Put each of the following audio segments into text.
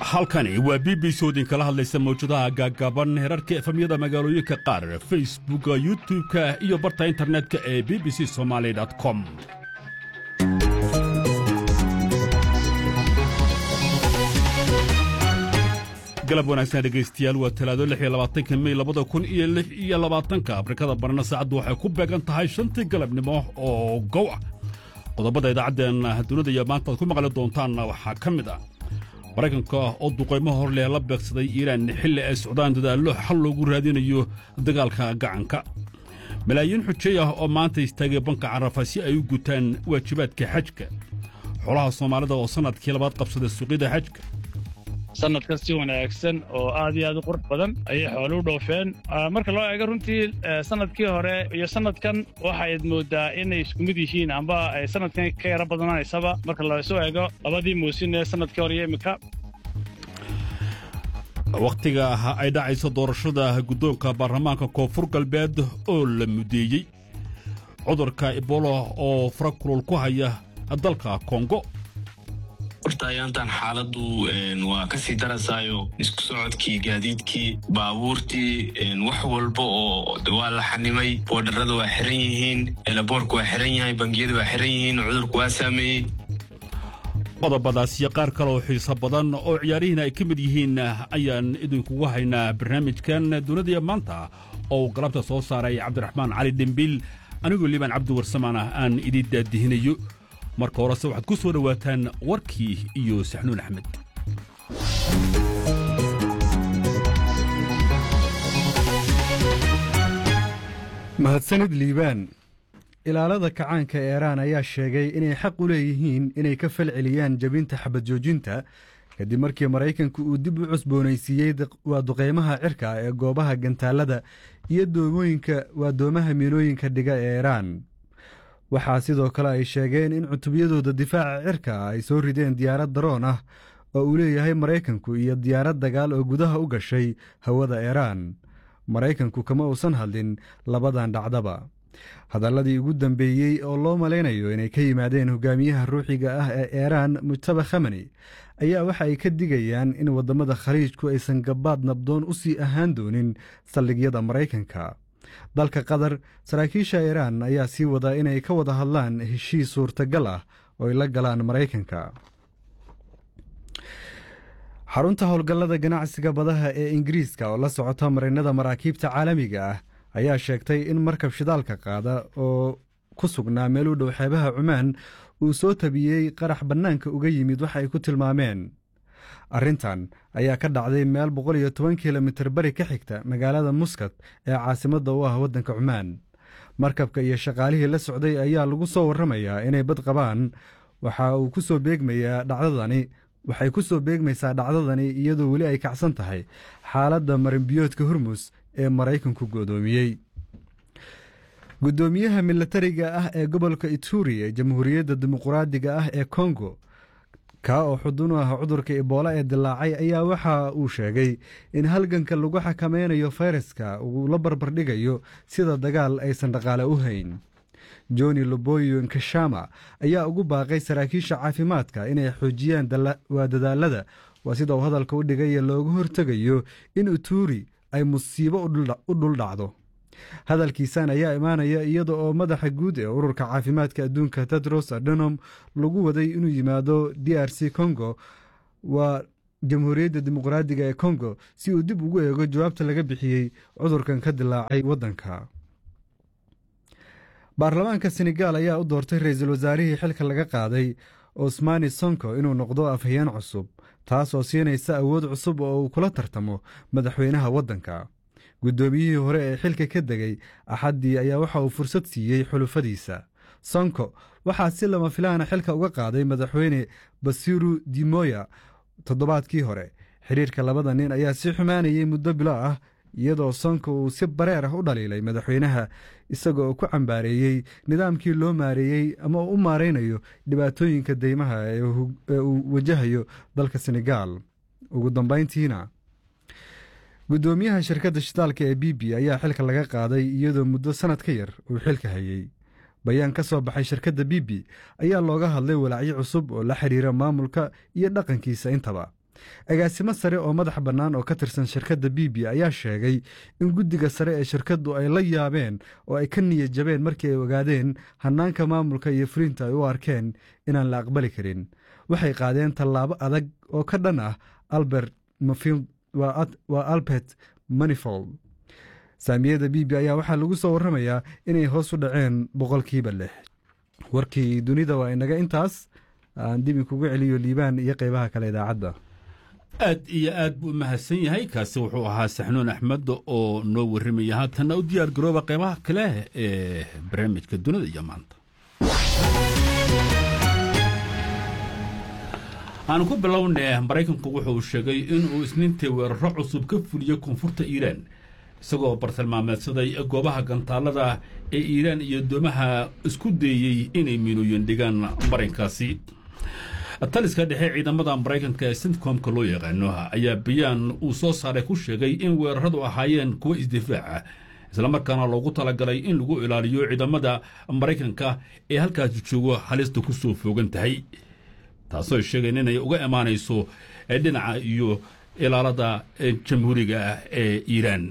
halkani waa b b c oo idinkala hadlaysa mawjadaha gaagaaban herarka efamyada magaalooyinka qaar facebooka youtub-ka iyo barta internetka ee b b c somaali com galab wanaagsan dhegaystayaal waa talaado lix iyo labaatanka mey labada kun iyo lix iyo labaatanka afrikada barna saacaddu waxay ku beegan tahay shantii galabnimo oo gow ah qodobada idaacaddeenna dunida iyo maanta aad ku maqli doontaanna waxaa ka mid ah maraykanka oo duqaymo hor leh la beegsaday iiraan xilli ay socdaan dadaallo xal loogu raadinayo dagaalka gacanka malaayiin xujeey ah oo maanta istaagay banka carafa si ay u gutaan waajibaadka xajka xoolaha soomaalida oo sannadkii labaad qabsaday suuqyada xajka sanadkan si wanaagsan oo aad iyo aad u qurux badan ayay xoolu u dhoofeen marka loo eego runtii sanadkii hore iyo sanadkan waxayd moodaa inay isku mid yihiin amba ay sanadkan ka yaro badanaysaba marka lasu eego labadii muusin ee sanadkii hore iyo imika wakhtiga ay dhacayso doorashada guddoonka baarlamaanka koonfur galbeed oo la mudeeyey cudurka ebola oo fara kulul ku haya dalka kongo horta ayaantan xaaladdu waa ka sii darasaayo isku socodkii gaadiidkii baabuurtii wax walba oo waa la xanimay boodharada waa xiran yihiin elaboorka waa xiran yahay bangiyada waa xiran yihiin cudurku waa saameeyey qodobadaas iyo qaar kale oo xiiso badan oo ciyaarihiina ay ka mid yihiin ayaan idinkugu haynaa barnaamijkan dunidaiyo maanta oo uu galabta soo saaray cabdiraxmaan cali dhembiil anigoo liibaan cabdi warsamaan ah aan idin daadihinayo marka horese waxaad ku soo dhowaataan warkii iyo saxnuun axmed mahadsanid liibaan ilaalada kacaanka eeraan ayaa sheegay inay xaq u leeyihiin inay ka falceliyaan jebinta xabad joojinta kadib markii maraykanku uu dib u cusboonaysiiyey waa duqeymaha cirka ee goobaha gantaalada iyo doomooyinka waa doomaha miinooyinka dhiga ee eeraan waxaa sidoo kale ay sheegeen in cutubyadooda difaaca cirka ay soo rideen diyaarad daroon ah oo uu leeyahay maraykanku iyo diyaarad dagaal oo gudaha u gashay hawada eeraan maraykanku kama uusan hadlin labadan dhacdaba hadalladii ugu dambeeyey oo loo malaynayo inay ka yimaadeen hogaamiyaha ruuxiga ah ee eeraan mujtaba khamani ayaa waxa ay ka digayaan in waddamada khaliijku aysan gabaad nabdoon u sii ahaan doonin saldhigyada maraykanka dalka qatar saraakiisha iiraan ayaa sii wadaa inay ka wada hadlaan heshiis suurtagal ah oo ay la galaan maraykanka xarunta howlgallada ganacsiga badaha ee ingiriiska oo la socota marinada maraakiibta caalamiga ah ayaa sheegtay in markab shidaalka qaada oo ku sugnaa meel u dhow xeebaha cumaan uu soo tabiyey qarax bannaanka uga yimid waxa ay ku tilmaameen arrintan ayaa ka dhacday meel boqol iyo toban kilomitir bari ka xigta magaalada muskat ee caasimadda u ah waddanka cumaan markabka iyo shaqaalihii la socday ayaa lagu soo warramayaa inay bad qabaan waxa uu ku soo beegmayaa dhacdadani waxay ku soo beegmaysaa dhacdadani iyadoo weli ay kacsan tahay xaaladda marinbiyoodka hormus ee maraykanku go'doomiyey guddoomiyaha milatariga ah ee gobolka ituri ee jamhuuriyadda dimuquraadiga ah ee kongo kaa oo xudun u ah cudurka iboola ee dilaacay ayaa waxa uu sheegay in halganka lagu xakameynayo fayraska uu la barbardhigayo sida dagaal aysan dhaqaale u hayn joni loboyo nkashama ayaa ugu baaqay saraakiisha caafimaadka inay xoojiyaan waa dadaalada waa sida uu hadalka u dhigay looga hortegayo in uturi ay musiibo u dhuldhacdo hadalkiisan ayaa imaanaya iyada oo madaxa guud ee ururka caafimaadka adduunka tedros adenom lagu waday inuu yimaado d r c congo waa jamhuuriyadda dimuqraadiga ee congo si uu dib ugu eego jawaabta laga bixiyey cudurkan ka dilaacay waddanka baarlamaanka senegaal ayaa u doortay ra-iisul wasaarihii xilka laga qaaday osmani sonko inuu noqdo afhayeen cusub taas oo siinaysa awood cusub oo uu kula tartamo madaxweynaha waddanka guddoomiyihii hore ee xilka ka degay axaddii ayaa waxa uu fursad siiyey xulufadiisa sonko waxaa si lama filaana xilka uga qaaday madaxweyne basiru dimoya toddobaadkii hore xidhiirka labada nin ayaa si xumaanayay muddo bilo ah iyadoo sonko uu si bareer ah u dhaliilay madaxweynaha isaga oo ku cambaareeyey nidaamkii loo maareeyey ama uu u maaraynayo dhibaatooyinka deymaha ee uu wajahayo dalka senegaal ugu dambayntiina guddoomiyaha shirkadda shitaalka ee b b ayaa xilka laga qaaday iyadoo muddo sannad ka yar uu xilka hayey bayaan ka soo baxay shirkadda b b ayaa looga hadlay walaacyo cusub oo la xidhiira maamulka iyo dhaqankiisa intaba agaasimo sare oo madax bannaan oo ka tirsan shirkadda bibi ayaa sheegay in guddiga sare ee shirkaddu ay la yaabeen oo ay ka niyad jabeen markii ay ogaadeen hannaanka maamulka iyo fulinta ay u arkeen inaan la aqbali karin waxay qaadeen tallaabo adag oo ka dhan ah albert mfield waa albert manifold saamiyada bibi ayaa waxaa lagu soo warramayaa inay hoos u dhaceen boqolkiiba lix warkii dunida waa inaga intaas aan dib inkugu celiyo liibaan iyo qeybaha kale idaacadda aad iyo aad buu u mahadsan yahay kaasi wuxuu ahaa saxnuun axmed oo noo warramaya haatanna u diyaar garooba qeybaha kale ee barnaamijka dunida iyo maanta aan ku bilownay maraykanku wuxuu sheegay inuu isniintii weeraro cusub ka fuliyey koonfurta iiraan isagoo bartilmaameedsaday goobaha gantaalada ee iiraan iyo doomaha isku dayey inay miinooyin dhigaan marinkaasi taliska dhexe ciidamada maraykanka ee sintcomka loo yaqaano ayaa bayaan uu soo saaray ku sheegay in weeraradu ahaayeen kuwo isdifaaca islamarkaana loogu talagalay in lagu ilaaliyo ciidamada maraykanka ee halkaasi joogo halista ku soo foogan tahay taasoo sheegeen inay uga imaanayso dhinaca iyo ilaalada jamhuuriga ah ee iiraan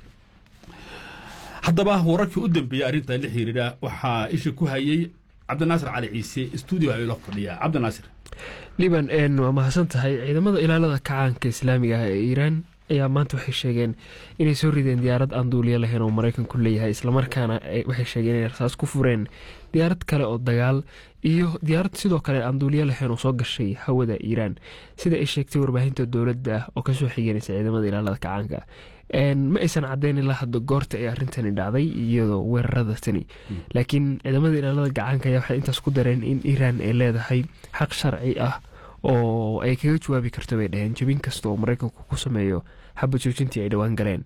haddaba wararkii u dambeeyey arrinta la xiriira waxaa isha ku hayay cabdinaasir cali ciise stuudio ayla fadhiya cabdinaasir liban waa mahadsan tahay ciidamada ilaalada kacaanka islaamiga ah ee iiraan ayaa maanta waxay sheegeen inay soo rideen diyaarad aan duuliyo lahayn oo maraykanku leeyahay islamarkaana waxay sheegeen inay rasaas ku fureen diyaarad kale oo dagaal iyo diyaarad sidoo kale aan duuliyo lahayn oo soo gashay hawada iiraan sida ay sheegtay warbaahinta dowladda oo kasoo xiganaysa ciidamada ilaalada kacaanka ma aysan caddeyn ilaa hadda goorta ay arrintani dhacday iyadoo weerarada tani laakiin ciidamada ilaalada gacaanka ayaa waxay intaas ku dareen in iiraan ay leedahay xaq sharci ah oo ay kaga jawaabi karto bay dhaheen jabin kasta oo maraykanku ku sameeyo xabad joojintii ay dhowaan galeen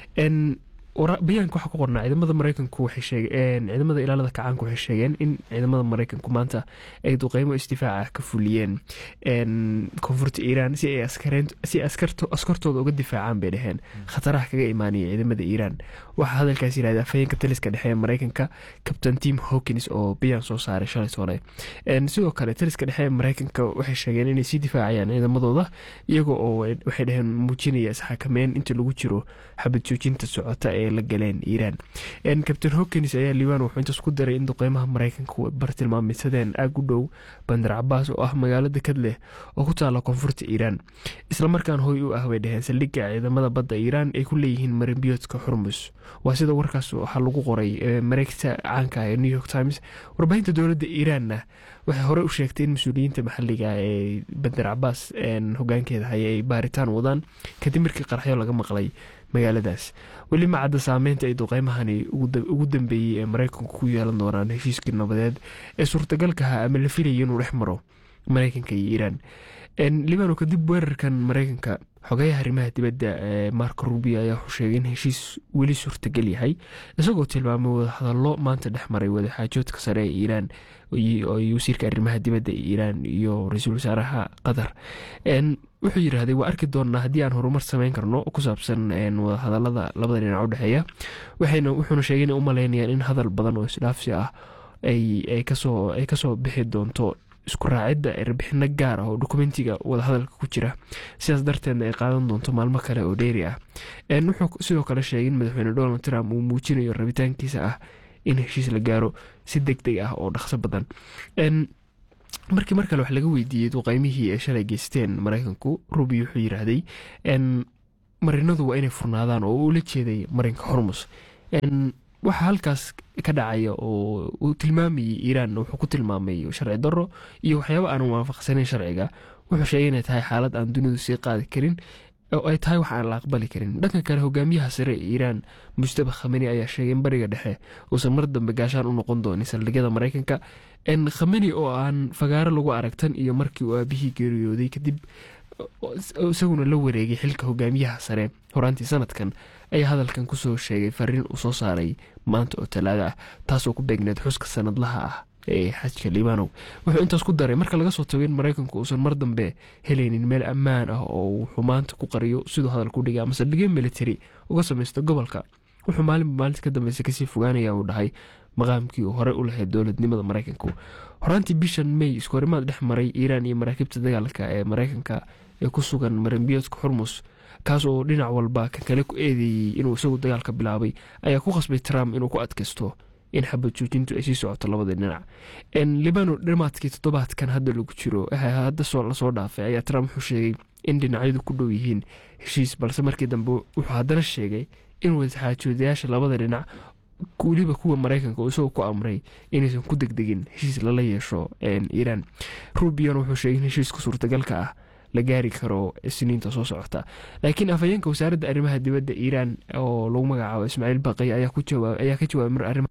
bayaanka waxaa ku qornaa ciidamada maraykanku waxay sheegeen ciidamada ilaalada kacaanka waxay sheegeen in ciidamada maraykanku maanta ay duqeymo isdifaaca ka fuliyeen koonfurta iiraan si ay askareen si askarto askartooda uga difaacaan bay dhaheen khataraha kaga imaanaya ciidamada iiraan waxaa hadalkaas yidhahda afhayeenka taliska dhexe ee maraykanka captain tim hawkins oo bayaan soo saaray shalay sole sidoo kale taliska dhexe ee maraykanka waxay sheegeen inay sii difaacayaan ciidamadooda iyaga oo waxay dhaheen muujinaya isxakameyn inta lagu jiro xabad joojinta socota ee la galeen iiraan captain hawkins ayaa liibaan wuxuu intaas ku daray in duqeymaha maraykanka bartilmaameysadeen aag u dhow bandar cabaas oo ah magaalo dekad leh oo ku taala koonfurta iiraan islamarkaan hoy u ah way dhaheen saldhigga ciidamada badda iiraan ay ku leeyihiin marinbiyoodka xurmus waa sida warkaas waxaa lagu qoray mareegta caanka ee new york times warbaahinta dowladda iiraanna waxay horey u sheegtay in mas-uuliyiinta maxalliga ee bandar cabaas hogaankeeda haya ay baaritaan wadaan kadib markii qaraxyo laga maqlay magaaladaas weli ma cadda saameynta ay duqeymahani ugu dambeeyey ee maraykanku ku yeelan doonaan heshiiskii nabadeed ee suurtagalkaha ama la filayay inuu dhex maro maraykanka iyo iiraan libano kadib weerarkan maraykanka xogeyaha arrimaha dibadda ee marko rubio ayaa wuxuu sheegay in heshiis weli suurtagal yahay isagoo tilmaamay wadahadallo maanta dhex maray wadaxaajoodka sare ee iiraan wasiirka arrimaha dibadda ee iiraan iyo ra-iisul wasaaraha qatar wuxuu yidhaahday waa arki doonnaa haddii aan horumar sameyn karno ku saabsan wadahadalada labada dhinac u dhexeeya wuxuuna sheegay inay u maleynayaan in hadal badan oo isdhaafsi ah ay kasoo bixi doonto isku raacidda erbixino gaar ah oo dokumentiga wadahadalka ku jira sidaas darteedna ay qaadan doonto maalmo kale oo dheeri ah wuxuu sidoo kale sheegay in madaxweyne donald trump uu muujinayo rabitaankiisa ah in heshiis la gaaro si deg deg ah oo dhaqso badan markii mar kale wax laga weydiiyey duqeymihii ay shalay geysteen maraykanku rubi wuxuu yidhaahday marinadu waa inay furnaadaan oo ula jeeday marinka hormus waxaa halkaas ka dhacaya oo uu tilmaamayey iiraan wuxuu ku tilmaamay sharci daro iyo waxyaaba aan waafaqsanayn sharciga wuxuu sheegay inay tahay xaalad aan dunidu sii qaadi karin oo ay tahay wax aan la aqbali karin dhanka kale hogaamiyaha sare ee iiraan mujtaba khameni ayaa sheegay in bariga dhexe uusan mar dambe gaashaan u noqon doonin saldhigyada maraykanka khameni oo aan fagaaro lagu aragtan iyo markii uu aabihii geeriyooday kadib isaguna la wareegay xilka hogaamiyaha sare horaantii sanadkan ayaa hadalkan kusoo sheegay fariin uu soo saaray maanta oo talaada ah taasoo ku beegneed xuska sanadlaha ah ee xajka liibanow wuxuu intaas ku daray marka laga soo tago in maraykanku uusan mar dambe helaynin meel ammaan ah oo wuxuu maanta ku qariyo siduu hadalku dhigay ama saldhigyo military uga samaysta gobolka wuxuu maalinba maalinta ka dambeysa kasii fogaanaya uu dhahay maqaamkii uu horey u lahayd dowladnimada maraykanku horaantii bishan may iskoorimaad dhex maray iiraan iyo maraakiibta dagaalka ee maraykanka ee ku sugan maranbiyoodka xurmus kaas oo dhinac walba kan kale ku eedeeyey inuu isagu dagaalka bilaabay ayaa ku khasbay trump inuu ku adkaysto in xabad joojintu ay sii socoto labada dhinac libano dhamaadkii toddobaadkan hadda lagu jiro hadda lasoo dhaafay ayaa trump wuxuu sheegay in dhinacyadu ku dhow yihiin heshiis balse markii dambe wuxuu haddana sheegay in wadaxaajoodayaasha labada dhinac weliba kuwa maraykanka oo isagoo ku amray inaysan ku degdegin heshiis lala yeesho iiraan rubion wuxuu sheegay in heshiiska suurtagalka ah la gaari karo siniinta soo socota laakiin afhayeenka wasaaradda arrimaha dibadda iiraan oo lagu magacaabo ismaaciil baqay ayaa ka jawaabay mar arrima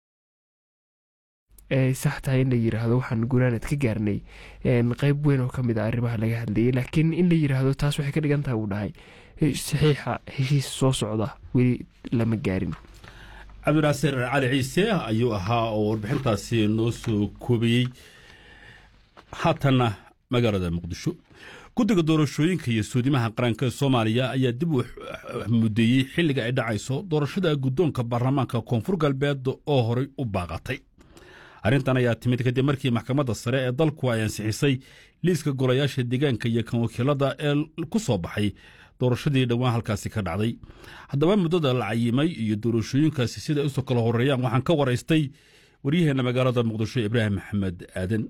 ay sax tahay in la yiraahdo waxaan gunaanad ka gaarnay qeyb weyn oo kamid a arrimaha laga hadlayay laakiin in la yiraahdo taas waxay ka dhigan tahay uu dhahay saxiixa heshiis soo socda weli lama gaarin cabdinaasir cali ciise ayuu ahaa oo warbixintaasi noo soo koobayey haatanna magaalada muqdisho guddiga doorashooyinka iyo suudimaha qaranka ee soomaaliya ayaa dib u mudeeyey xilliga ay dhacayso doorashada guddoonka baarlamaanka koonfur galbeed oo horay u baaqatay arrintan ayaa timid kadib markii maxkamadda sare ee dalku ay ansixisay liiska golayaasha deegaanka iyo kan wakiilada ee ku soo baxay doorashadii dhowaan halkaasi ka dhacday haddaba muddada la cayimay iyo doorashooyinkaasi siday usoo kala horeeyaan waxaan ka waraystay waryaheena magaalada muqdisho ibraahim maxamed aadan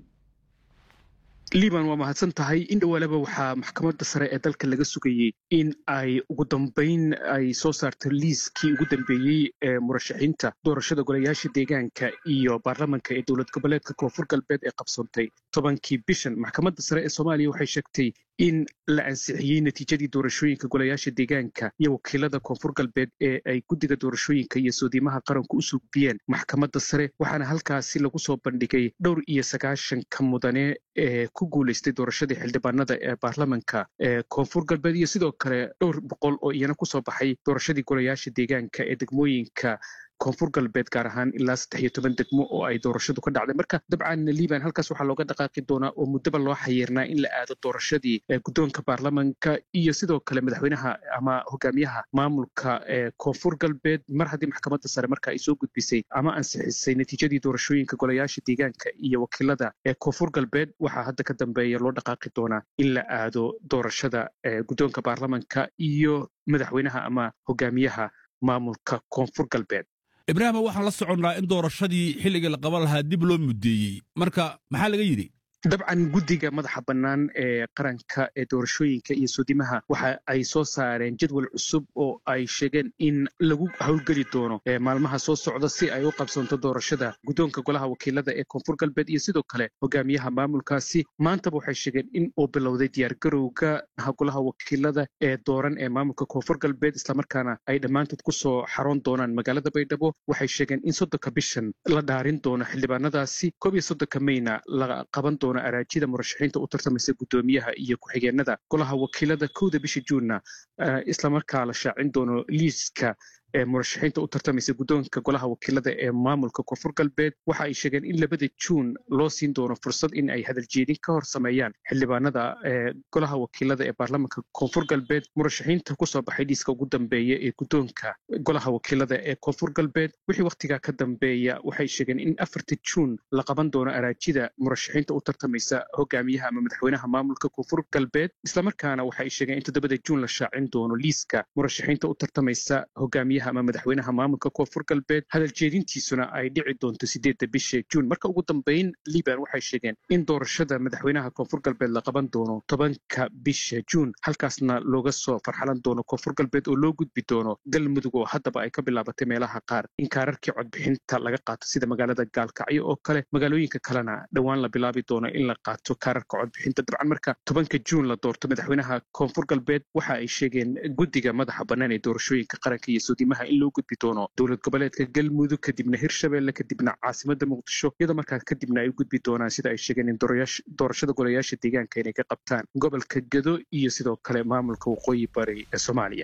liban waa mahadsan tahay in dhowaalaba waxaa maxkamadda sare ee dalka laga sugayey in ay ugu dambayn ay soo saarto liiskii ugu dambeeyey ee murashaxiinta doorashada golayaasha deegaanka iyo baarlamanka ee dowlad goboleedka koonfur galbeed ee qabsoontay tobankii bishan maxkamadda sare ee soomaaliya waxay sheegtay in la ansixiyey natiijadii doorashooyinka golayaasha deegaanka iyo wakiilada koonfur galbeed ee ay guddiga doorashooyinka iyo soodiimaha qaranku u sugbiyeen maxkamadda sare waxaana halkaasi lagu soo bandhigay dhowr iyo sagaashanka mudane ee ku guulaystay doorashadii xildhibaanada ee baarlamanka ee koonfur galbeed iyo sidoo kale dhowr boqol oo iyana kusoo baxay doorashadii golayaasha deegaanka ee degmooyinka koonfur galbeed gaar ahaan ilaa saddex iyo toban degmo oo ay doorashadu ka dhacday marka dabcan liban halkaas waxaa looga dhaqaaqi doonaa oo muddaba loo xayiirnaa in la aado doorashadii guddoonka baarlamanka iyo sidoo kale madaxweynaha ama hogaamiyaha maamulka ee koonfur galbeed mar haddii maxkamadda sare marka ay soo gudbisay ama ansixisay natiijadii doorashooyinka golayaasha deegaanka iyo wakiilada ee koonfur galbeed waxaa hadda ka dambeeya loo dhaqaaqi doonaa in la aado doorashada guddoonka baarlamanka iyo madaxweynaha ama hogaamiyaha maamulka koonfur galbeed ibraahima waxaan la soconnaa in doorashadii xilligii la qaban lahaa dib loo mudeeyey marka maxaa laga yidhi dabcan guddiga madaxa bannaan ee qaranka ee doorashooyinka iyo soodimaha waxa ay soo saareen jadwal cusub oo ay sheegeen in lagu howlgeli doono maalmaha soo socda si ay u qabsanto doorashada guddoonka golaha wakiilada ee koonfur galbeed iyo sidoo kale hogaamiyaha maamulkaasi maantaba waxay sheegeen in uu bilowday diyaargarowga golaha wakiilada ee dooran ee maamulka koonfur galbeed islamarkaana ay dhammaantood kusoo xaroon doonaan magaalada baydhabo waxay sheegeen in soddonka bishan la dhaarin doono xildhibaanadaasi koob iyo soddonka mayna la qaban doono araajida murashaxiinta u tartamaysa guddoomiyaha iyo ku-xigeenada golaha wakiilada kowda bisha juunna islamarkaa la shaacin doono liiska ee murashaxiinta u tartamaysa guddoonka golaha wakiilada ee maamulka koonfur galbeed waxa ay sheegeen in labada juun loo siin doono fursad in ay hadaljeedin ka hor sameeyaan xildhibaanada ee golaha wakiilada ee baarlamanka koonfur galbeed murashaxiinta kusoo baxay liiska ugu dambeeya ee guddoonka golaha wakiilada ee koonfur galbeed wixii wakhtigaa ka dambeeya waxay sheegeen in afarta juun la qaban doono araajida murashaxiinta u tartamaysa hogaamiyaha ama madaxweynaha maamulka koonfur galbeed islamarkaana waxay sheegeen in toddobada juun la shaacin doono liiska murashaxiinta u tartamaysa hogaamiyaha ama madaxweynaha maamulka koonfur galbeed hadal jeedintiisuna ay dhici doonto sideedda bisha juun marka ugu dambeyn liban waxay sheegeen in doorashada madaxweynaha koonfur galbeed la qaban doono tobanka bisha juun halkaasna looga soo farxalan doono koonfur galbeed oo loo gudbi doono galmudug oo haddaba ay ka bilaabatay meelaha qaar in kaararkii codbixinta laga qaato sida magaalada gaalkacyo oo kale magaalooyinka kalena dhowaan la bilaabi doono in la qaato kaararka codbixinta dabcan marka tobanka juun la doorto madaxweynaha koonfur galbeed waxa ay sheegeen guddiga madaxa bannaan ee doorashooyinka qaranka iyo suudi in loo gudbi doono dowlad goboleedka galmudug kadibna hirshabelle kadibna caasimada muqdisho iyadoo markaa kadibna ay u gudbi doonaan sida ay sheegeen in doorashada golayaasha deegaanka inay ka qabtaan gobolka gedo iyo sidoo kale maamulka waqooyi bari ee soomaaliya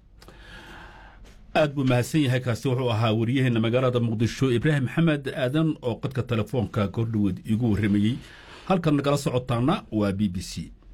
aad buu mahadsan yahay kaasi wuxuu ahaa waryaheena magaalada muqdisho ibraahim maxamed aadan oo qadka telefoonka kordhoweed iigu warramayey halkan nagala socotaana waa b b c